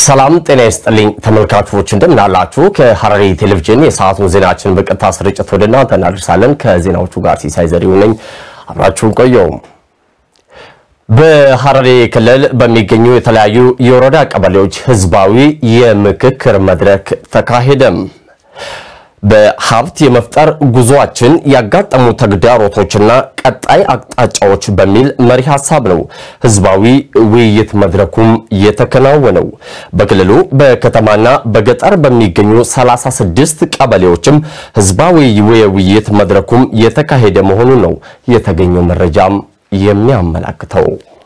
ሰላም ጤና ይስጥልኝ ተመልካቾች፣ እንደምናላችሁ። ከሐረሪ ቴሌቪዥን የሰዓቱን ዜናችን በቀጥታ ስርጭት ወደ እናንተ እናደርሳለን። ከዜናዎቹ ጋር ሲሳይ ዘሪሁን ነኝ። አብራችሁን ቆየው። በሐረሪ ክልል በሚገኙ የተለያዩ የወረዳ ቀበሌዎች ህዝባዊ የምክክር መድረክ ተካሄደም። በሀብት የመፍጠር ጉዞአችን ያጋጠሙ ተግዳሮቶችና ቀጣይ አቅጣጫዎች በሚል መሪ ሀሳብ ነው ህዝባዊ ውይይት መድረኩም የተከናወነው። በክልሉ በከተማና በገጠር በሚገኙ 36 ቀበሌዎችም ህዝባዊ የውይይት መድረኩም የተካሄደ መሆኑን ነው የተገኘው መረጃም የሚያመላክተው።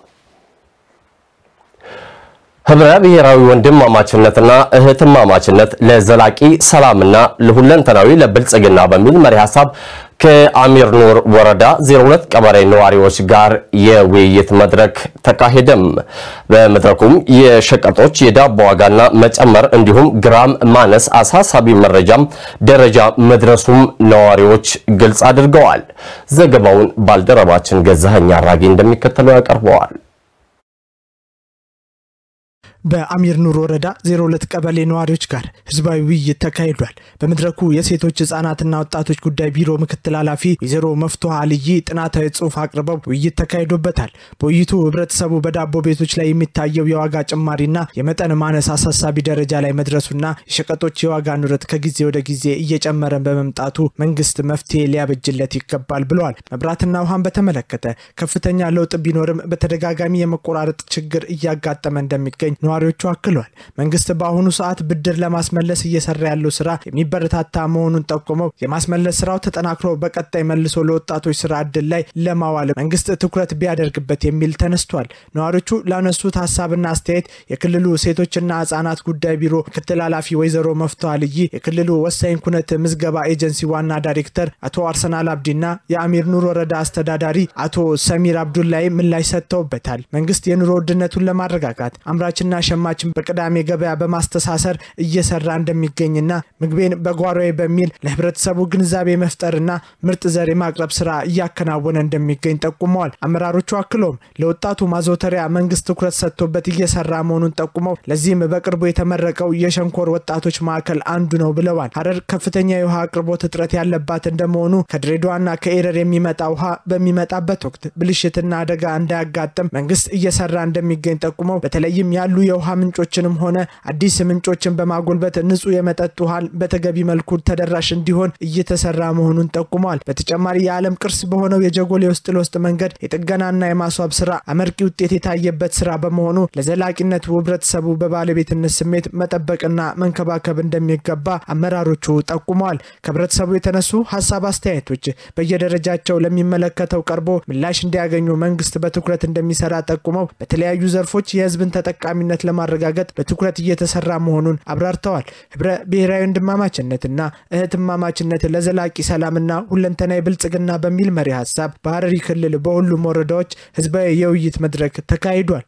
ህብረ ብሔራዊ ወንድማማችነትና እህትማማችነት ለዘላቂ ሰላምና ለሁለንተናዊ ለብልጽግና በሚል መሪ ሀሳብ ከአሚር ኑር ወረዳ 02 ቀበሌ ነዋሪዎች ጋር የውይይት መድረክ ተካሄደም። በመድረኩም የሸቀጦች የዳቦ ዋጋና መጨመር እንዲሁም ግራም ማነስ አሳሳቢ መረጃም ደረጃ መድረሱም ነዋሪዎች ግልጽ አድርገዋል። ዘገባውን ባልደረባችን ገዛኸኝ አራጌ እንደሚከተለው ያቀርበዋል። በአሚር ኑር ወረዳ 02 ቀበሌ ነዋሪዎች ጋር ህዝባዊ ውይይት ተካሂዷል። በመድረኩ የሴቶች ህጻናትና ወጣቶች ጉዳይ ቢሮ ምክትል ኃላፊ ወይዘሮ መፍትሃ አልይ ጥናታዊ ጽሑፍ አቅርበው ውይይት ተካሂዶበታል። በውይይቱ ህብረተሰቡ በዳቦ ቤቶች ላይ የሚታየው የዋጋ ጭማሪና የመጠን ማነስ አሳሳቢ ደረጃ ላይ መድረሱና የሸቀጦች የዋጋ ንረት ከጊዜ ወደ ጊዜ እየጨመረ በመምጣቱ መንግስት መፍትሄ ሊያበጅለት ይገባል ብለዋል። መብራትና ውሃን በተመለከተ ከፍተኛ ለውጥ ቢኖርም በተደጋጋሚ የመቆራረጥ ችግር እያጋጠመ እንደሚገኝ ነዋሪዎቹ አክለዋል። መንግስት በአሁኑ ሰዓት ብድር ለማስመለስ እየሰራ ያለው ስራ የሚበረታታ መሆኑን ጠቁመው የማስመለስ ስራው ተጠናክሮ በቀጣይ መልሶ ለወጣቶች ስራ እድል ላይ ለማዋል መንግስት ትኩረት ቢያደርግበት የሚል ተነስቷል። ነዋሪዎቹ ላነሱት ሀሳብና አስተያየት የክልሉ ሴቶችና ህጻናት ጉዳይ ቢሮ ምክትል ኃላፊ ወይዘሮ መፍትሃ ልይ፣ የክልሉ ወሳኝ ኩነት ምዝገባ ኤጀንሲ ዋና ዳይሬክተር አቶ አርሰናል አብዲና የአሚር ኑር ወረዳ አስተዳዳሪ አቶ ሰሚር አብዱላይ ምላሽ ሰጥተውበታል። መንግስት የኑሮ ውድነቱን ለማረጋጋት አምራችና ሸማችን በቅዳሜ ገበያ በማስተሳሰር እየሰራ እንደሚገኝና ምግቤን በጓሮዬ በሚል ለህብረተሰቡ ግንዛቤ መፍጠርና ምርጥ ዘር የማቅረብ ስራ እያከናወነ እንደሚገኝ ጠቁመዋል። አመራሮቹ አክለውም ለወጣቱ ማዘውተሪያ መንግስት ትኩረት ሰጥቶበት እየሰራ መሆኑን ጠቁመው ለዚህም በቅርቡ የተመረቀው የሸንኮር ወጣቶች ማዕከል አንዱ ነው ብለዋል። ሀረር ከፍተኛ የውሃ አቅርቦት እጥረት ያለባት እንደመሆኑ ከድሬዳዋና ከኤረር የሚመጣ ውሃ በሚመጣበት ወቅት ብልሽትና አደጋ እንዳያጋጥም መንግስት እየሰራ እንደሚገኝ ጠቁመው በተለይም ያሉ የውሃ ምንጮችንም ሆነ አዲስ ምንጮችን በማጎልበት ንጹህ የመጠጥ ውሃን በተገቢ መልኩ ተደራሽ እንዲሆን እየተሰራ መሆኑን ጠቁመዋል። በተጨማሪ የዓለም ቅርስ በሆነው የጀጎል የውስጥ ለውስጥ መንገድ የጥገናና የማስዋብ ስራ አመርቂ ውጤት የታየበት ስራ በመሆኑ ለዘላቂነቱ ህብረተሰቡ በባለቤትነት ስሜት መጠበቅና መንከባከብ እንደሚገባ አመራሮቹ ጠቁመዋል። ከህብረተሰቡ የተነሱ ሀሳብ አስተያየቶች በየደረጃቸው ለሚመለከተው ቀርቦ ምላሽ እንዲያገኙ መንግስት በትኩረት እንደሚሰራ ጠቁመው በተለያዩ ዘርፎች የህዝብን ተጠቃሚነት ለማረጋገጥ በትኩረት እየተሰራ መሆኑን አብራርተዋል። ህብረ ብሔራዊ ወንድማማችነትና እህትማማችነት ለዘላቂ ሰላምና ሁለንተናዊ ብልጽግና በሚል መሪ ሀሳብ በሐረሪ ክልል በሁሉም ወረዳዎች ህዝባዊ የውይይት መድረክ ተካሂዷል።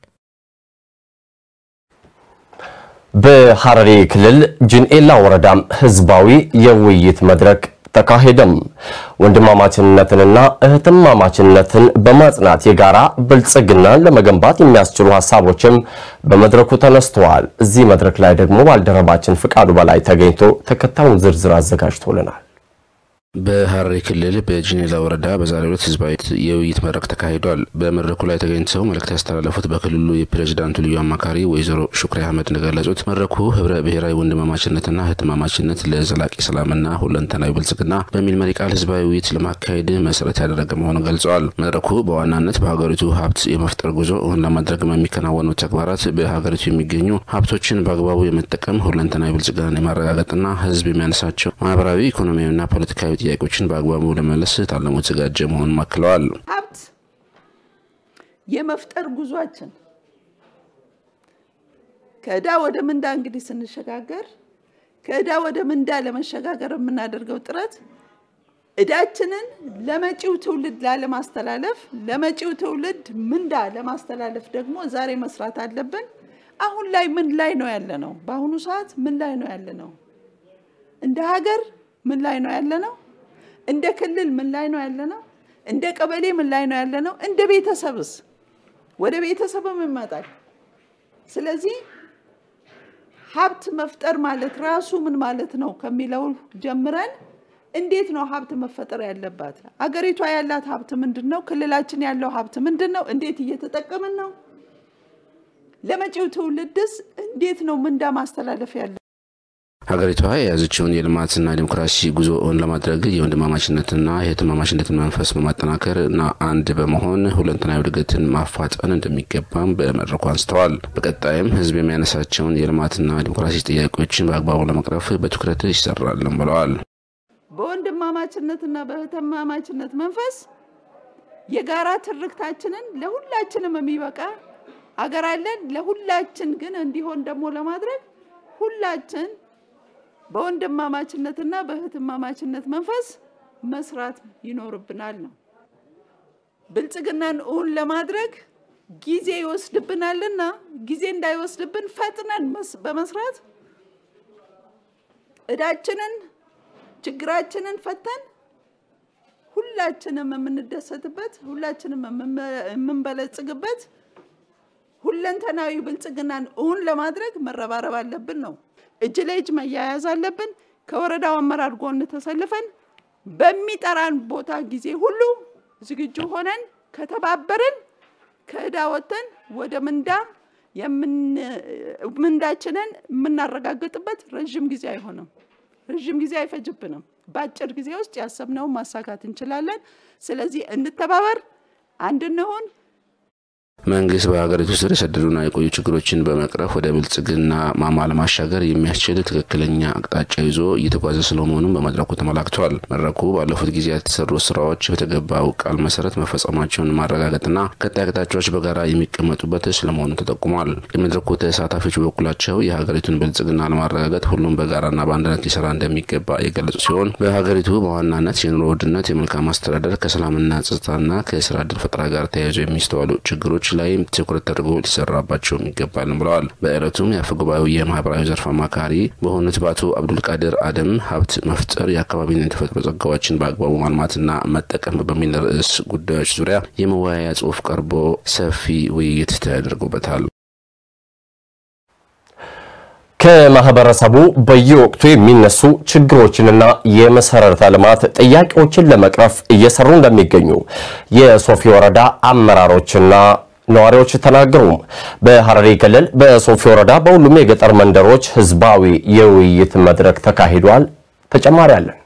በሐረሪ ክልል ጅንኤላ ወረዳም ህዝባዊ የውይይት መድረክ ተካሄደም። ወንድማማችነትንና እህትማማችነትን በማጽናት የጋራ ብልጽግናን ለመገንባት የሚያስችሉ ሀሳቦችም በመድረኩ ተነስተዋል። እዚህ መድረክ ላይ ደግሞ ባልደረባችን ፍቃዱ በላይ ተገኝቶ ተከታዩን ዝርዝር አዘጋጅቶልናል። በሐረሪ ክልል በጂኔላ ወረዳ በዛሬው ዕለት ህዝባዊ የውይይት መድረክ ተካሂዷል። በመድረኩ ላይ ተገኝተው መልእክት ያስተላለፉት በክልሉ የፕሬዚዳንቱ ልዩ አማካሪ ወይዘሮ ሹክሪ አህመድ እንደገለጹት መድረኩ ህብረ ብሔራዊ ወንድማማችነትና እህትማማችነት ለዘላቂ ሰላምና ሁለንተናዊ ብልጽግና በሚል መሪ ቃል ህዝባዊ ውይይት ለማካሄድ መሰረት ያደረገ መሆኑን ገልጸዋል። መድረኩ በዋናነት በሀገሪቱ ሀብት የመፍጠር ጉዞ እውን ለማድረግ የሚከናወኑ ተግባራት በሀገሪቱ የሚገኙ ሀብቶችን በአግባቡ የመጠቀም ሁለንተናዊ ብልጽግናን የማረጋገጥና ህዝብ የሚያነሳቸው ማህበራዊ፣ ኢኮኖሚያዊና ፖለቲካዊ ጥያቄዎችን በአግባቡ ለመመለስ ታልሞ የተዘጋጀ መሆኑን አክለዋል። ሀብት የመፍጠር ጉዟችን ከዕዳ ወደ ምንዳ እንግዲህ ስንሸጋገር ከዕዳ ወደ ምንዳ ለመሸጋገር የምናደርገው ጥረት ዕዳችንን ለመጪው ትውልድ ላለማስተላለፍ ለመጪው ትውልድ ምንዳ ለማስተላለፍ ደግሞ ዛሬ መስራት አለብን። አሁን ላይ ምን ላይ ነው ያለ ነው? በአሁኑ ሰዓት ምን ላይ ነው ያለ ነው? እንደ ሀገር ምን ላይ ነው ያለ ነው? እንደ ክልል ምን ላይ ነው ያለ ነው? እንደ ቀበሌ ምን ላይ ነው ያለ ነው? እንደ ቤተሰብስ ወደ ቤተሰብም ይመጣል። ስለዚህ ሀብት መፍጠር ማለት ራሱ ምን ማለት ነው ከሚለው ጀምረን እንዴት ነው ሀብት መፈጠር ያለባት? አገሪቷ ያላት ሀብት ምንድን ነው? ክልላችን ያለው ሀብት ምንድን ነው? እንዴት እየተጠቀምን ነው? ለመጪው ትውልድስ እንዴት ነው ምንዳ ማስተላለፍ ያለ ሀገሪቷ የያዘችውን የልማትና ዲሞክራሲ ጉዞውን ለማድረግ የወንድማማችነትና የእህትማማችነትን መንፈስ በማጠናከር እና አንድ በመሆን ሁለንተናዊ እድገትን ማፋጠን እንደሚገባም በመድረኩ አንስተዋል። በቀጣይም ህዝብ የሚያነሳቸውን የልማትና ዲሞክራሲ ጥያቄዎችን በአግባቡ ለመቅረፍ በትኩረት ይሰራልም ብለዋል። በወንድማማችነትና በእህትማማችነት መንፈስ የጋራ ትርክታችንን ለሁላችንም የሚበቃ አገር አለን። ለሁላችን ግን እንዲሆን ደግሞ ለማድረግ ሁላችን በወንድማማችነትና በእህትማማችነት መንፈስ መስራት ይኖርብናል ነው። ብልጽግናን እውን ለማድረግ ጊዜ ይወስድብናልና ጊዜ እንዳይወስድብን ፈጥነን በመስራት እዳችንን ችግራችንን ፈተን ሁላችንም የምንደሰትበት ሁላችንም የምንበለጽግበት ሁለንተናዊ ብልጽግናን እውን ለማድረግ መረባረብ አለብን ነው። እጅ ለእጅ መያያዝ አለብን። ከወረዳው አመራር ጎን ተሰልፈን በሚጠራን ቦታ ጊዜ ሁሉ ዝግጁ ሆነን ከተባበርን ከእዳ ወጥተን ወደ ምንዳ ምንዳችንን የምናረጋግጥበት ረዥም ጊዜ አይሆንም። ረዥም ጊዜ አይፈጅብንም። በአጭር ጊዜ ውስጥ ያሰብነውን ማሳካት እንችላለን። ስለዚህ እንተባበር፣ አንድ እንሁን። መንግስት በሀገሪቱ ስር የሰደዱና የቆዩ ችግሮችን በመቅረፍ ወደ ብልጽግና ማማ ለማሻገር የሚያስችል ትክክለኛ አቅጣጫ ይዞ እየተጓዘ ስለመሆኑም በመድረኩ ተመላክቷል። መድረኩ ባለፉት ጊዜያት የተሰሩ ስራዎች በተገባው ቃል መሰረት መፈጸማቸውን ማረጋገጥና ቀጣይ አቅጣጫዎች በጋራ የሚቀመጡበት ስለመሆኑ ተጠቁሟል። የመድረኩ ተሳታፊዎች በበኩላቸው የሀገሪቱን ብልጽግና ለማረጋገጥ ሁሉም በጋራና በአንድነት ሊሰራ እንደሚገባ የገለጹ ሲሆን በሀገሪቱ በዋናነት የኑሮ ውድነት፣ የመልካም አስተዳደር፣ ከሰላምና ጸጥታና ከስራ እድል ፈጠራ ጋር ተያይዞ የሚስተዋሉ ችግሮች ላይ ትኩረት ተደርጎ ሊሰራባቸውም ይገባል ብለዋል። በዕለቱም የአፈ ጉባኤው የማህበራዊ ዘርፍ አማካሪ በሆኑት በአቶ አብዱልቃድር አደም ሀብት መፍጠር የአካባቢን የተፈጥሮ ጸጋዎችን በአግባቡ ማልማትና መጠቀም በሚል ርዕስ ጉዳዮች ዙሪያ የመወያያ ጽሑፍ ቀርቦ ሰፊ ውይይት ተደርጎበታል። ከማህበረሰቡ በየወቅቱ የሚነሱ ችግሮችንና የመሰረተ ልማት ጥያቄዎችን ለመቅረፍ እየሰሩ እንደሚገኙ የሶፊ ወረዳ አመራሮችና ነዋሪዎች ተናገሩ። በሐረሪ ክልል በሶፊ ወረዳ በሁሉም የገጠር መንደሮች ህዝባዊ የውይይት መድረክ ተካሂዷል። ተጨማሪ አለን።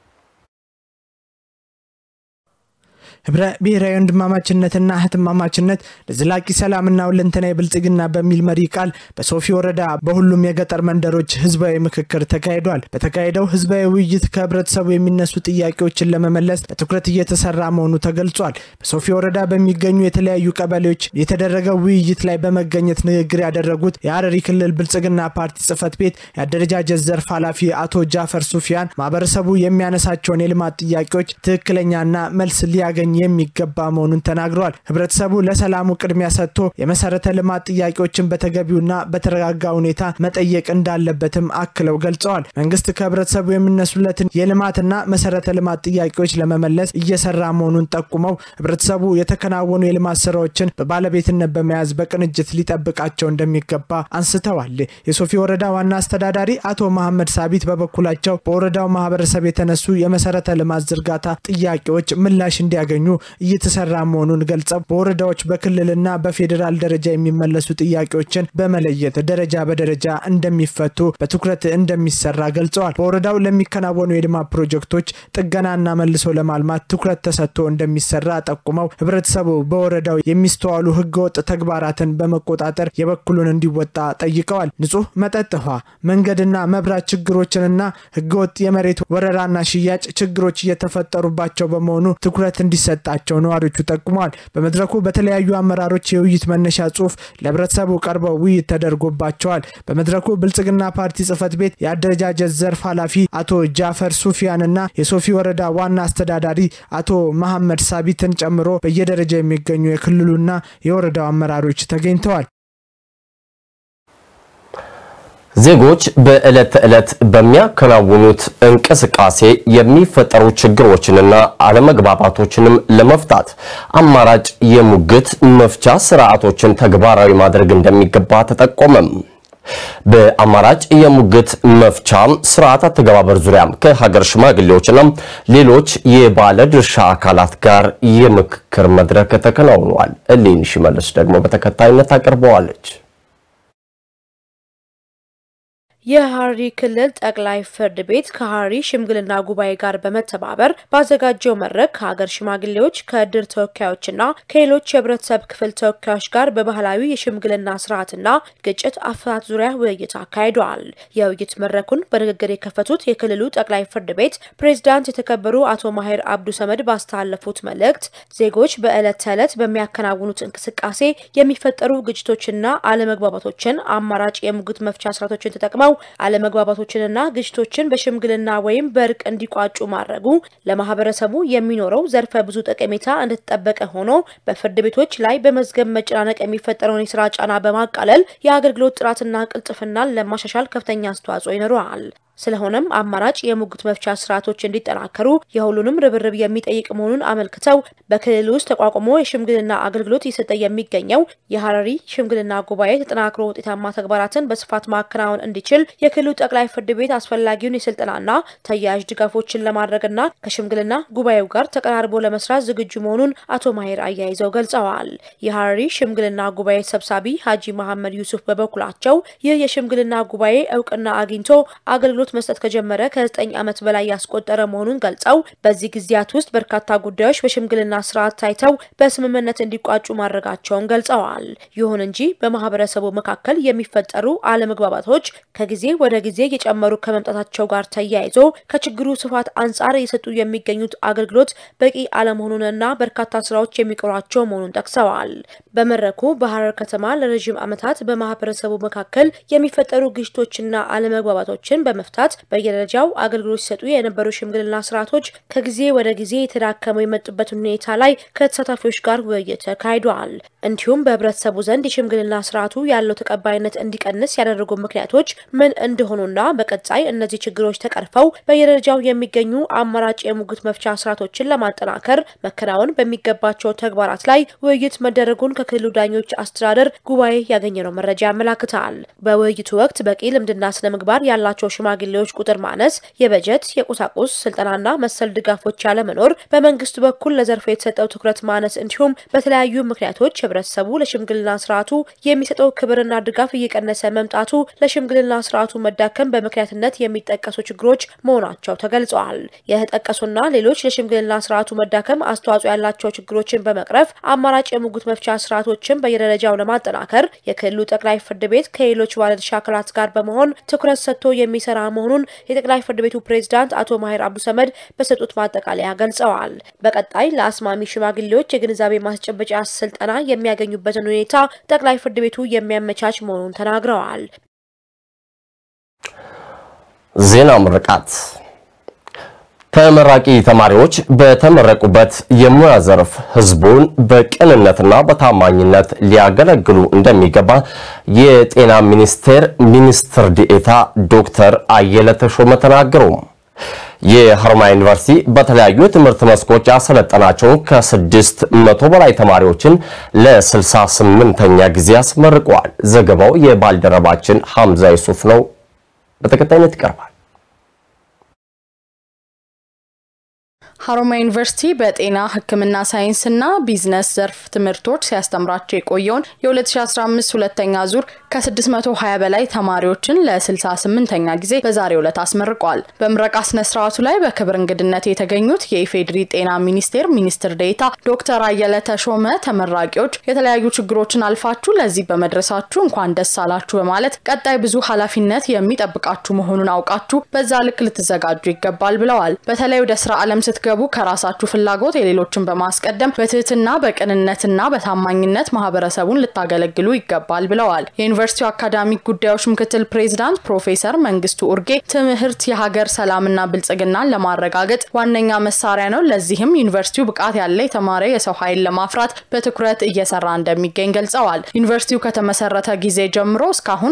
ህብረ ብሔራዊ ወንድማማችነትና እህትማማችነት ለዘላቂ ሰላምና ሁለንተናዊ ብልጽግና በሚል መሪ ቃል በሶፊ ወረዳ በሁሉም የገጠር መንደሮች ህዝባዊ ምክክር ተካሂዷል። በተካሄደው ህዝባዊ ውይይት ከህብረተሰቡ የሚነሱ ጥያቄዎችን ለመመለስ በትኩረት እየተሰራ መሆኑ ተገልጿል። በሶፊ ወረዳ በሚገኙ የተለያዩ ቀበሌዎች የተደረገው ውይይት ላይ በመገኘት ንግግር ያደረጉት የሐረሪ ክልል ብልጽግና ፓርቲ ጽህፈት ቤት የአደረጃጀት ዘርፍ ኃላፊ አቶ ጃፈር ሱፊያን ማህበረሰቡ የሚያነሳቸውን የልማት ጥያቄዎች ትክክለኛና መልስ ሊያገኝ የሚገባ መሆኑን ተናግረዋል። ህብረተሰቡ ለሰላሙ ቅድሚያ ሰጥቶ የመሰረተ ልማት ጥያቄዎችን በተገቢውና በተረጋጋ ሁኔታ መጠየቅ እንዳለበትም አክለው ገልጸዋል። መንግስት ከህብረተሰቡ የሚነሱለትን የልማትና መሰረተ ልማት ጥያቄዎች ለመመለስ እየሰራ መሆኑን ጠቁመው ህብረተሰቡ የተከናወኑ የልማት ስራዎችን በባለቤትነት በመያዝ በቅንጅት ሊጠብቃቸው እንደሚገባ አንስተዋል። የሶፊ ወረዳ ዋና አስተዳዳሪ አቶ መሐመድ ሳቢት በበኩላቸው በወረዳው ማህበረሰብ የተነሱ የመሰረተ ልማት ዝርጋታ ጥያቄዎች ምላሽ እንዲያገኙ እየተሰራ መሆኑን ገልጸው በወረዳዎች በክልልና በፌዴራል ደረጃ የሚመለሱ ጥያቄዎችን በመለየት ደረጃ በደረጃ እንደሚፈቱ በትኩረት እንደሚሰራ ገልጸዋል። በወረዳው ለሚከናወኑ የልማት ፕሮጀክቶች ጥገናና መልሶ ለማልማት ትኩረት ተሰጥቶ እንደሚሰራ ጠቁመው ህብረተሰቡ በወረዳው የሚስተዋሉ ህገወጥ ተግባራትን በመቆጣጠር የበኩሉን እንዲወጣ ጠይቀዋል። ንጹህ መጠጥ ውሃ፣ መንገድና መብራት ችግሮችንና ህገወጥ የመሬት ወረራና ሽያጭ ችግሮች እየተፈጠሩባቸው በመሆኑ ትኩረት እንዲሰጣቸው ነዋሪዎቹ ጠቁመዋል። በመድረኩ በተለያዩ አመራሮች የውይይት መነሻ ጽሁፍ ለህብረተሰቡ ቀርበው ውይይት ተደርጎባቸዋል። በመድረኩ ብልጽግና ፓርቲ ጽህፈት ቤት የአደረጃጀት ዘርፍ ኃላፊ አቶ ጃፈር ሱፊያንና የሶፊ ወረዳ ዋና አስተዳዳሪ አቶ መሐመድ ሳቢትን ጨምሮ በየደረጃ የሚገኙ የክልሉና የወረዳው አመራሮች ተገኝተዋል። ዜጎች በዕለት ተዕለት በሚያከናውኑት እንቅስቃሴ የሚፈጠሩ ችግሮችንና አለመግባባቶችንም ለመፍታት አማራጭ የሙግት መፍቻ ስርዓቶችን ተግባራዊ ማድረግ እንደሚገባ ተጠቆመም። በአማራጭ የሙግት መፍቻ ስርዓት አተገባበር ዙሪያም ከሀገር ሽማግሌዎችና ሌሎች የባለ ድርሻ አካላት ጋር የምክክር መድረክ ተከናውኗል። እሌኒ ሽመልስ ደግሞ በተከታይነት አቅርበዋለች። የሐረሪ ክልል ጠቅላይ ፍርድ ቤት ከሐረሪ ሽምግልና ጉባኤ ጋር በመተባበር ባዘጋጀው መድረክ ከሀገር ሽማግሌዎች ከእድር ተወካዮችና ከሌሎች የህብረተሰብ ክፍል ተወካዮች ጋር በባህላዊ የሽምግልና ስርዓትና ግጭት አፈታት ዙሪያ ውይይት አካሂደዋል። የውይይት መድረኩን በንግግር የከፈቱት የክልሉ ጠቅላይ ፍርድ ቤት ፕሬዝዳንት የተከበሩ አቶ ማሄር አብዱ ሰመድ ባስተላለፉት መልእክት ዜጎች በዕለት ተዕለት በሚያከናውኑት እንቅስቃሴ የሚፈጠሩ ግጭቶችና አለመግባባቶችን አማራጭ የሙግት መፍቻ ስርዓቶችን ተጠቅመው አለመግባባቶችንና ግጭቶችን በሽምግልና ወይም በእርቅ እንዲቋጩ ማድረጉ ለማህበረሰቡ የሚኖረው ዘርፈ ብዙ ጠቀሜታ እንደተጠበቀ ሆኖ በፍርድ ቤቶች ላይ በመዝገብ መጨናነቅ የሚፈጠረውን የስራ ጫና በማቃለል የአገልግሎት ጥራትና ቅልጥፍናን ለማሻሻል ከፍተኛ አስተዋጽኦ ይኖረዋል። ስለሆነም አማራጭ የሙግት መፍቻ ስርዓቶች እንዲጠናከሩ የሁሉንም ርብርብ የሚጠይቅ መሆኑን አመልክተው በክልል ውስጥ ተቋቁሞ የሽምግልና አገልግሎት እየሰጠ የሚገኘው የሐረሪ ሽምግልና ጉባኤ ተጠናክሮ ውጤታማ ተግባራትን በስፋት ማከናወን እንዲችል የክልሉ ጠቅላይ ፍርድ ቤት አስፈላጊውን የስልጠናና ተያያዥ ድጋፎችን ለማድረግና ከሽምግልና ጉባኤው ጋር ተቀራርቦ ለመስራት ዝግጁ መሆኑን አቶ ማሄር አያይዘው ገልጸዋል። የሐረሪ ሽምግልና ጉባኤ ሰብሳቢ ሀጂ መሐመድ ዩሱፍ በበኩላቸው ይህ የሽምግልና ጉባኤ እውቅና አግኝቶ አገልግሎት መስጠት ከጀመረ ከዘጠኝ ዓመት በላይ ያስቆጠረ መሆኑን ገልጸው በዚህ ጊዜያት ውስጥ በርካታ ጉዳዮች በሽምግልና ስርዓት ታይተው በስምምነት እንዲቋጩ ማድረጋቸውን ገልጸዋል። ይሁን እንጂ በማህበረሰቡ መካከል የሚፈጠሩ አለመግባባቶች ከጊዜ ወደ ጊዜ እየጨመሩ ከመምጣታቸው ጋር ተያይዞ ከችግሩ ስፋት አንጻር እየሰጡ የሚገኙት አገልግሎት በቂ አለመሆኑንና በርካታ ስራዎች የሚቀሯቸው መሆኑን ጠቅሰዋል። በመድረኩ በሐረር ከተማ ለረዥም ዓመታት በማህበረሰቡ መካከል የሚፈጠሩ ግጭቶችና አለመግባባቶችን በመፍታት በየደረጃው አገልግሎት ሲሰጡ የነበሩ ሽምግልና ስርዓቶች ከጊዜ ወደ ጊዜ የተዳከሙ የመጡበትን ሁኔታ ላይ ከተሳታፊዎች ጋር ውይይት ተካሂዷል። እንዲሁም በህብረተሰቡ ዘንድ የሽምግልና ስርዓቱ ያለው ተቀባይነት እንዲቀንስ ያደረጉ ምክንያቶች ምን እንደሆኑና በቀጣይ እነዚህ ችግሮች ተቀርፈው በየደረጃው የሚገኙ አማራጭ የሙግት መፍቻ ስርዓቶችን ለማጠናከር መከናወን በሚገባቸው ተግባራት ላይ ውይይት መደረጉን ከክልሉ ዳኞች አስተዳደር ጉባኤ ያገኘነው መረጃ ያመላክታል። በውይይቱ ወቅት በቂ ልምድና ስነ ምግባር ያላቸው ሽማግሌዎች ቁጥር ማነስ፣ የበጀት የቁሳቁስ ስልጠናና መሰል ድጋፎች ያለመኖር፣ በመንግስት በኩል ለዘርፉ የተሰጠው ትኩረት ማነስ እንዲሁም በተለያዩ ምክንያቶች ህብረተሰቡ ለሽምግልና ስርዓቱ የሚሰጠው ክብርና ድጋፍ እየቀነሰ መምጣቱ ለሽምግልና ስርዓቱ መዳከም በምክንያትነት የሚጠቀሱ ችግሮች መሆናቸው ተገልጸዋል። የተጠቀሱና ሌሎች ለሽምግልና ስርዓቱ መዳከም አስተዋጽኦ ያላቸው ችግሮችን በመቅረፍ አማራጭ የሙግት መፍቻ ስርዓቶችን በየደረጃው ለማጠናከር የክልሉ ጠቅላይ ፍርድ ቤት ከሌሎች ባለድርሻ አካላት ጋር በመሆን ትኩረት ሰጥቶ የሚሰራ መሆኑን የጠቅላይ ፍርድ ቤቱ ፕሬዝዳንት አቶ ማሄር አብዱ ሰመድ በሰጡት ማጠቃለያ ገልጸዋል። በቀጣይ ለአስማሚ ሽማግሌዎች የግንዛቤ ማስጨበጫ ስልጠና የሚያገኙበትን ሁኔታ ጠቅላይ ፍርድ ቤቱ የሚያመቻች መሆኑን ተናግረዋል። ዜና ምርቃት ተመራቂ ተማሪዎች በተመረቁበት የሙያ ዘርፍ ህዝቡን በቅንነትና በታማኝነት ሊያገለግሉ እንደሚገባ የጤና ሚኒስቴር ሚኒስትር ዴኤታ ዶክተር አየለ ተሾመ ተናገሩ። የሀሮማያ ዩኒቨርሲቲ በተለያዩ የትምህርት መስኮች ያሰለጠናቸውን ከስድስት መቶ በላይ ተማሪዎችን ለ68ኛ ጊዜ አስመርቀዋል። ዘገባው የባልደረባችን ሐምዛ ይሱፍ ነው። በተከታይነት ይቀርባል። ሀሮማያ ዩኒቨርሲቲ በጤና ሕክምና ሳይንስና ቢዝነስ ዘርፍ ትምህርቶች ሲያስተምራቸው የቆየውን የ2015 ሁለተኛ ዙር ከ620 በላይ ተማሪዎችን ለ68ኛ ጊዜ በዛሬው ዕለት አስመርቋል። በምረቃ ስነ ስርዓቱ ላይ በክብር እንግድነት የተገኙት የኢፌዴሪ ጤና ሚኒስቴር ሚኒስትር ዴኤታ ዶክተር አየለ ተሾመ ተመራቂዎች የተለያዩ ችግሮችን አልፋችሁ ለዚህ በመድረሳችሁ እንኳን ደስ አላችሁ በማለት ቀጣይ ብዙ ኃላፊነት የሚጠብቃችሁ መሆኑን አውቃችሁ በዛ ልክ ልትዘጋጁ ይገባል ብለዋል። በተለይ ወደ ስራ ዓለም ስትገቡ ከራሳችሁ ፍላጎት የሌሎችን በማስቀደም በትህትና በቅንነትና በታማኝነት ማህበረሰቡን ልታገለግሉ ይገባል ብለዋል። የዩኒቨርሲቲው አካዳሚክ ጉዳዮች ምክትል ፕሬዝዳንት ፕሮፌሰር መንግስቱ ኡርጌ ትምህርት የሀገር ሰላምና ብልጽግናን ለማረጋገጥ ዋነኛ መሳሪያ ነው። ለዚህም ዩኒቨርሲቲው ብቃት ያለ የተማረ የሰው ኃይል ለማፍራት በትኩረት እየሰራ እንደሚገኝ ገልጸዋል። ዩኒቨርሲቲው ከተመሰረተ ጊዜ ጀምሮ እስካሁን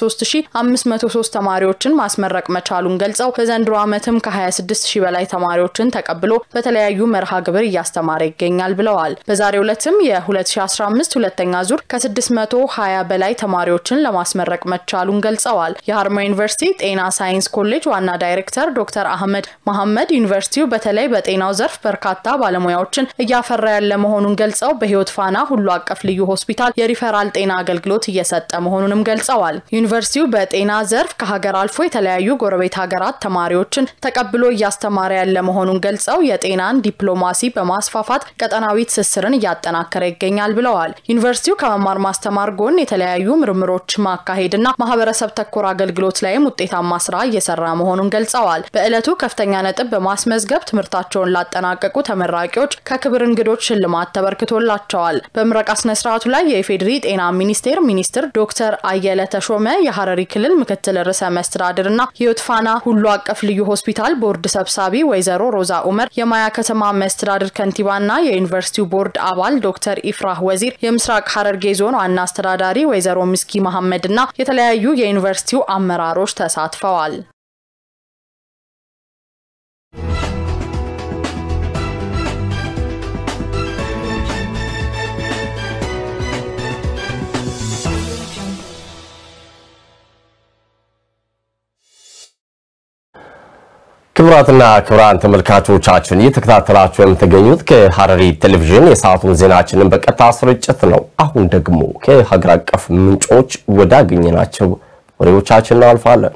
123503 ተማሪዎችን ማስመረቅ መቻሉን ገልጸው በዘንድሮ ዓመትም ከ26000 በላይ ተማሪዎች ተማሪዎችን ተቀብሎ በተለያዩ መርሃ ግብር እያስተማረ ይገኛል ብለዋል። በዛሬው ዕለትም የ2015 ሁለተኛ ዙር ከ620 በላይ ተማሪዎችን ለማስመረቅ መቻሉን ገልጸዋል። የሀረማያ ዩኒቨርሲቲ ጤና ሳይንስ ኮሌጅ ዋና ዳይሬክተር ዶክተር አህመድ መሐመድ ዩኒቨርሲቲው በተለይ በጤናው ዘርፍ በርካታ ባለሙያዎችን እያፈራ ያለ መሆኑን ገልጸው በህይወት ፋና ሁሉ አቀፍ ልዩ ሆስፒታል የሪፈራል ጤና አገልግሎት እየሰጠ መሆኑንም ገልጸዋል። ዩኒቨርሲቲው በጤና ዘርፍ ከሀገር አልፎ የተለያዩ ጎረቤት ሀገራት ተማሪዎችን ተቀብሎ እያስተማረ ያለ መሆኑን ገልጸው የጤናን ዲፕሎማሲ በማስፋፋት ቀጠናዊ ትስስርን እያጠናከረ ይገኛል ብለዋል። ዩኒቨርሲቲው ከመማር ማስተማር ጎን የተለያዩ ምርምሮች ማካሄድና ማህበረሰብ ተኮር አገልግሎት ላይም ውጤታማ ስራ እየሰራ መሆኑን ገልጸዋል። በዕለቱ ከፍተኛ ነጥብ በማስመዝገብ ትምህርታቸውን ላጠናቀቁ ተመራቂዎች ከክብር እንግዶች ሽልማት ተበርክቶላቸዋል። በምረቃ ስነ ስርዓቱ ላይ የኢፌዴሪ ጤና ሚኒስቴር ሚኒስትር ዶክተር አየለ ተሾመ፣ የሀረሪ ክልል ምክትል ርዕሰ መስተዳድርና ህይወት ፋና ሁሉ አቀፍ ልዩ ሆስፒታል ቦርድ ሰብሳቢ ወይዘሮ ሮዛ ኡመር፣ የማያ ከተማ መስተዳድር ከንቲባና የዩኒቨርሲቲው ቦርድ አባል ዶክተር ኢፍራህ ወዚር፣ የምስራቅ ሀረርጌ ዞን ዋና አስተዳዳሪ ወይዘሮ ምስኪ መሐመድ እና የተለያዩ የዩኒቨርሲቲው አመራሮች ተሳትፈዋል። ክቡራትና ክቡራን ተመልካቾቻችን እየተከታተላችሁ የምትገኙት ከሀረሪ ቴሌቪዥን የሰዓቱን ዜናችንን በቀጥታ ስርጭት ነው። አሁን ደግሞ ከሀገር አቀፍ ምንጮች ወዳገኘናቸው ወሬዎቻችን እናልፋለን።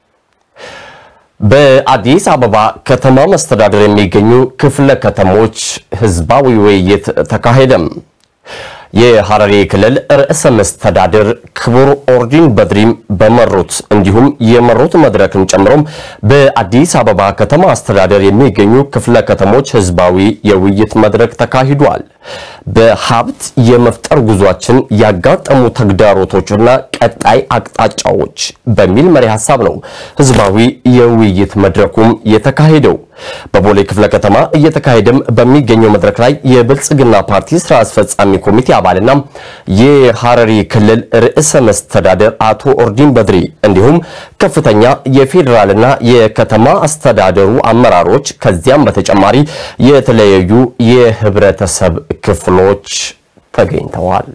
በአዲስ አበባ ከተማ መስተዳደር የሚገኙ ክፍለ ከተሞች ህዝባዊ ውይይት ተካሄደም። የሐረሪ ክልል ርዕሰ መስተዳድር ክቡር ኦርዲን በድሪም በመሩት እንዲሁም የመሩት መድረክን ጨምሮም በአዲስ አበባ ከተማ አስተዳደር የሚገኙ ክፍለ ከተሞች ህዝባዊ የውይይት መድረክ ተካሂዷል። በሀብት የመፍጠር ጉዟችን ያጋጠሙ ተግዳሮቶችና ቀጣይ አቅጣጫዎች በሚል መሪ ሀሳብ ነው ህዝባዊ የውይይት መድረኩም የተካሄደው። በቦሌ ክፍለ ከተማ እየተካሄደም በሚገኘው መድረክ ላይ የብልጽግና ፓርቲ ስራ አስፈጻሚ ኮሚቴ አባልና የሐረሪ ክልል ርዕሰ መስተዳደር አቶ ኦርዲን በድሪ እንዲሁም ከፍተኛ የፌዴራልና የከተማ አስተዳደሩ አመራሮች ከዚያም በተጨማሪ የተለያዩ የህብረተሰብ ክፍሎች ተገኝተዋል።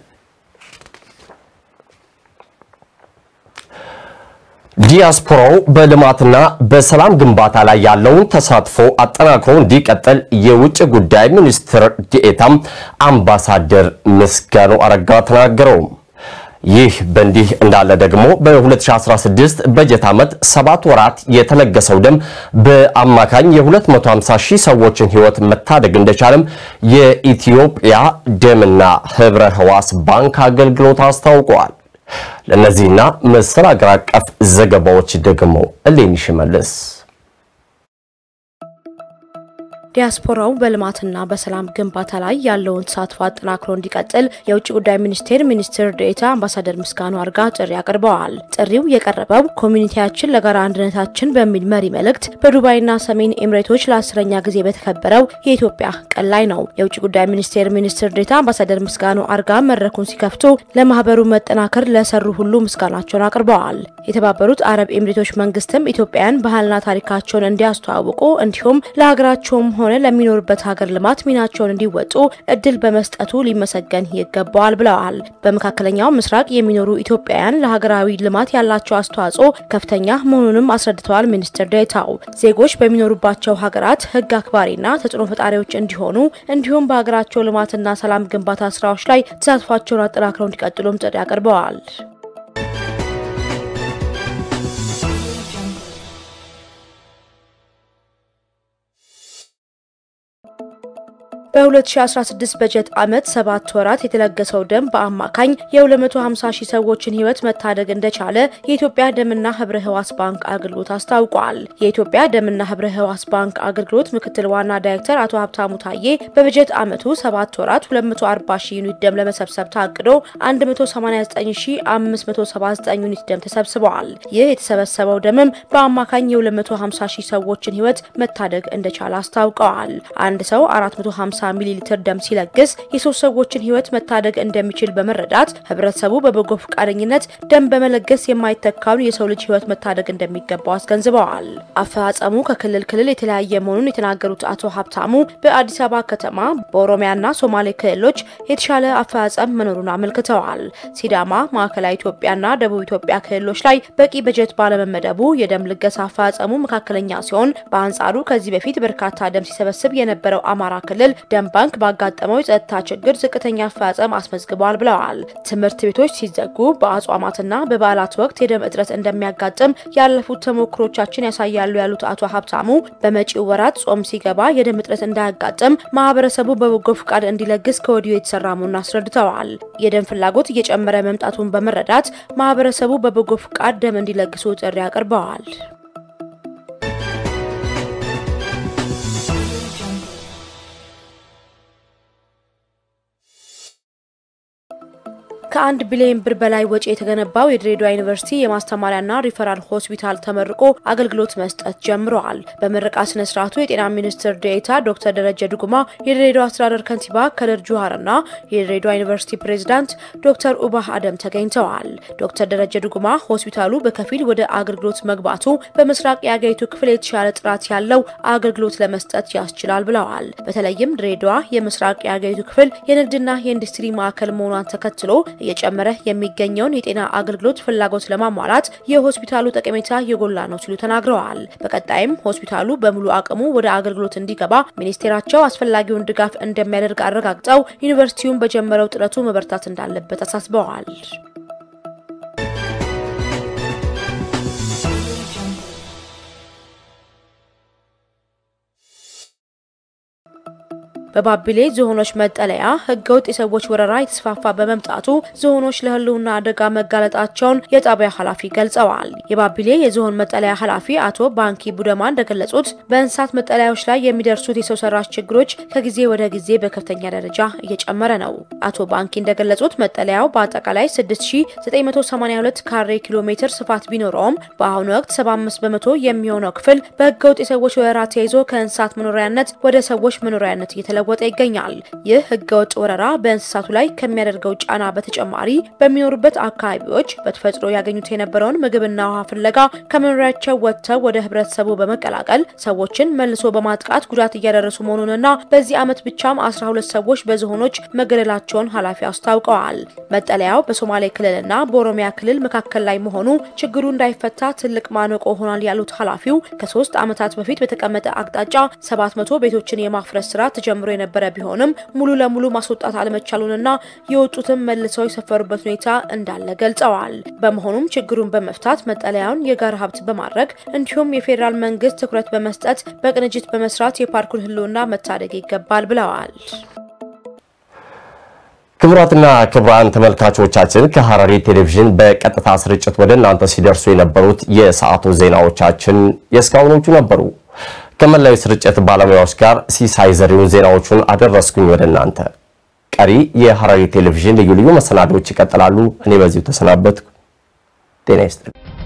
ዲያስፖራው በልማትና በሰላም ግንባታ ላይ ያለውን ተሳትፎ አጠናክሮ እንዲቀጥል የውጭ ጉዳይ ሚኒስትር ዴኤታም አምባሳደር ምስጋኑ አረጋ ተናገረው። ይህ በእንዲህ እንዳለ ደግሞ በ2016 በጀት ዓመት ሰባት ወራት የተለገሰው ደም በአማካኝ የ250 ሺህ ሰዎችን ህይወት መታደግ እንደቻለም የኢትዮጵያ ደምና ህብረ ህዋስ ባንክ አገልግሎት አስታውቀዋል። ለእነዚህና መሰል አገር አቀፍ ዘገባዎች ደግሞ እሌኒ ሽመልስ ዲያስፖራው በልማትና በሰላም ግንባታ ላይ ያለውን ተሳትፎ አጠናክሮ እንዲቀጥል የውጭ ጉዳይ ሚኒስቴር ሚኒስትር ዴኤታ አምባሳደር ምስጋኑ አርጋ ጥሪ አቅርበዋል። ጥሪው የቀረበው ኮሚኒቲያችን ለጋራ አንድነታችን በሚል መሪ መልእክት በዱባይና ሰሜን ኤምሬቶች ለአስረኛ ጊዜ በተከበረው የኢትዮጵያ ቀን ላይ ነው። የውጭ ጉዳይ ሚኒስቴር ሚኒስትር ዴኤታ አምባሳደር ምስጋኑ አርጋ መድረኩን ሲከፍቱ ለማህበሩ መጠናከር ለሰሩ ሁሉ ምስጋናቸውን አቅርበዋል። የተባበሩት አረብ ኤምሬቶች መንግስትም ኢትዮጵያውያን ባህልና ታሪካቸውን እንዲያስተዋውቁ እንዲሁም ለሀገራቸውም ሆነ ለሚኖሩበት ሀገር ልማት ሚናቸውን እንዲወጡ እድል በመስጠቱ ሊመሰገን ይገባዋል ብለዋል። በመካከለኛው ምስራቅ የሚኖሩ ኢትዮጵያውያን ለሀገራዊ ልማት ያላቸው አስተዋጽኦ ከፍተኛ መሆኑንም አስረድተዋል። ሚኒስትር ዴኤታው ዜጎች በሚኖሩባቸው ሀገራት ህግ አክባሪና ተጽዕኖ ፈጣሪዎች እንዲሆኑ እንዲሁም በሀገራቸው ልማትና ሰላም ግንባታ ስራዎች ላይ ተሳትፏቸውን አጠናክረው እንዲቀጥሉም ጥሪ አቅርበዋል። በ2016 በጀት ዓመት ሰባት ወራት የተለገሰው ደም በአማካኝ የ250 ሺህ ሰዎችን ህይወት መታደግ እንደቻለ የኢትዮጵያ ደምና ህብረ ህዋስ ባንክ አገልግሎት አስታውቋል። የኢትዮጵያ ደምና ህብረ ህዋስ ባንክ አገልግሎት ምክትል ዋና ዳይሬክተር አቶ ሀብታሙ ታዬ በበጀት ዓመቱ ሰባት ወራት 240 ሺህ ዩኒት ደም ለመሰብሰብ ታቅዶ 189579 ዩኒት ደም ተሰብስበዋል። ይህ የተሰበሰበው ደምም በአማካኝ የ250 ሺህ ሰዎችን ህይወት መታደግ እንደቻለ አስታውቀዋል። አንድ ሰው 450 30 ሚሊ ሊትር ደም ሲለግስ የሶስት ሰዎችን ሕይወት መታደግ እንደሚችል በመረዳት ህብረተሰቡ በበጎ ፈቃደኝነት ደም በመለገስ የማይተካውን የሰው ልጅ ሕይወት መታደግ እንደሚገባው አስገንዝበዋል። አፈጻጸሙ ከክልል ክልል የተለያየ መሆኑን የተናገሩት አቶ ሀብታሙ በአዲስ አበባ ከተማ በኦሮሚያና ሶማሌ ክልሎች የተሻለ አፈጻጸም መኖሩን አመልክተዋል። ሲዳማ፣ ማዕከላዊ ኢትዮጵያና ደቡብ ኢትዮጵያ ክልሎች ላይ በቂ በጀት ባለመመደቡ የደም ልገሳ አፈጻጸሙ መካከለኛ ሲሆን፣ በአንጻሩ ከዚህ በፊት በርካታ ደም ሲሰበስብ የነበረው አማራ ክልል ደም ባንክ ባጋጠመው የጸጥታ ችግር ዝቅተኛ አፈጻጸም አስመዝግቧል ብለዋል። ትምህርት ቤቶች ሲዘጉ በአጽዋማትና በበዓላት ወቅት የደም እጥረት እንደሚያጋጥም ያለፉት ተሞክሮቻችን ያሳያሉ ያሉት አቶ ሀብታሙ በመጪው ወራት ጾም ሲገባ የደም እጥረት እንዳያጋጥም ማህበረሰቡ በበጎ ፍቃድ እንዲለግስ ከወዲሁ የተሰራ መሆኑን አስረድተዋል። የደም ፍላጎት እየጨመረ መምጣቱን በመረዳት ማህበረሰቡ በበጎ ፍቃድ ደም እንዲለግሱ ጥሪ አቅርበዋል። ከአንድ ቢሊዮን ብር በላይ ወጪ የተገነባው የድሬዳዋ ዩኒቨርሲቲ የማስተማሪያና ሪፈራል ሆስፒታል ተመርቆ አገልግሎት መስጠት ጀምረዋል። በምረቃ ስነ ስርዓቱ የጤና ሚኒስትር ዴኤታ ዶክተር ደረጀ ዱጉማ፣ የድሬዳዋ አስተዳደር ከንቲባ ከድር ጁሃርና የድሬዳዋ ዩኒቨርሲቲ ፕሬዚዳንት ዶክተር ኡባህ አደም ተገኝተዋል። ዶክተር ደረጀ ዱጉማ ሆስፒታሉ በከፊል ወደ አገልግሎት መግባቱ በምስራቅ የአገሪቱ ክፍል የተሻለ ጥራት ያለው አገልግሎት ለመስጠት ያስችላል ብለዋል። በተለይም ድሬዳዋ የምስራቅ የአገሪቱ ክፍል የንግድና የኢንዱስትሪ ማዕከል መሆኗን ተከትሎ እየጨመረ የሚገኘውን የጤና አገልግሎት ፍላጎት ለማሟላት የሆስፒታሉ ጠቀሜታ የጎላ ነው ሲሉ ተናግረዋል። በቀጣይም ሆስፒታሉ በሙሉ አቅሙ ወደ አገልግሎት እንዲገባ ሚኒስቴራቸው አስፈላጊውን ድጋፍ እንደሚያደርግ አረጋግጠው ዩኒቨርሲቲውን በጀመረው ጥረቱ መበርታት እንዳለበት አሳስበዋል። በባቢሌ ዝሆኖች መጠለያ ህገወጥ የሰዎች ወረራ የተስፋፋ በመምጣቱ ዝሆኖች ለህልውና አደጋ መጋለጣቸውን የጣቢያ ኃላፊ ገልጸዋል። የባቢሌ የዝሆን መጠለያ ኃላፊ አቶ ባንኪ ቡደማ እንደገለጹት በእንስሳት መጠለያዎች ላይ የሚደርሱት የሰው ሰራሽ ችግሮች ከጊዜ ወደ ጊዜ በከፍተኛ ደረጃ እየጨመረ ነው። አቶ ባንኪ እንደገለጹት መጠለያው በአጠቃላይ 6982 ካሬ ኪሎ ሜትር ስፋት ቢኖረውም በአሁኑ ወቅት 75 በመቶ የሚሆነው ክፍል በህገወጥ የሰዎች ወረራ ተይዞ ከእንስሳት መኖሪያነት ወደ ሰዎች መኖሪያነት እየተለ ወጠ ይገኛል። ይህ ህገወጥ ወረራ በእንስሳቱ ላይ ከሚያደርገው ጫና በተጨማሪ በሚኖሩበት አካባቢዎች በተፈጥሮ ያገኙት የነበረውን ምግብና ውሃ ፍለጋ ከመኖሪያቸው ወጥተው ወደ ህብረተሰቡ በመቀላቀል ሰዎችን መልሶ በማጥቃት ጉዳት እያደረሱ መሆኑንና በዚህ ዓመት ብቻም 12 ሰዎች በዝሆኖች መገደላቸውን ኃላፊ አስታውቀዋል። መጠለያው በሶማሌ ክልልና በኦሮሚያ ክልል መካከል ላይ መሆኑ ችግሩ እንዳይፈታ ትልቅ ማነቆ ሆኗል ያሉት ኃላፊው ከሶስት ዓመታት በፊት በተቀመጠ አቅጣጫ 700 ቤቶችን የማፍረስ ስራ ተጀምሮ የነበረ ቢሆንም ሙሉ ለሙሉ ማስወጣት አለመቻሉንና የወጡትም መልሰው የሰፈሩበት ሁኔታ እንዳለ ገልጸዋል። በመሆኑም ችግሩን በመፍታት መጠለያውን የጋራ ሀብት በማድረግ እንዲሁም የፌዴራል መንግስት ትኩረት በመስጠት በቅንጅት በመስራት የፓርኩን ህልውና መታደግ ይገባል ብለዋል። ክቡራትና ክቡራን ተመልካቾቻችን ከሐረሪ ቴሌቪዥን በቀጥታ ስርጭት ወደ እናንተ ሲደርሱ የነበሩት የሰዓቱ ዜናዎቻችን የእስካሁኖቹ ነበሩ። ከመላው ስርጭት ባለሙያዎች ጋር ሲሳይ ዘሪሁን ዜናዎቹን አደረስኩኝ ወደ እናንተ። ቀሪ የሐረሪ ቴሌቪዥን ልዩ ልዩ መሰናዶዎች ይቀጥላሉ። እኔ በዚሁ ተሰናበትኩ። ጤና ይስጥልኝ።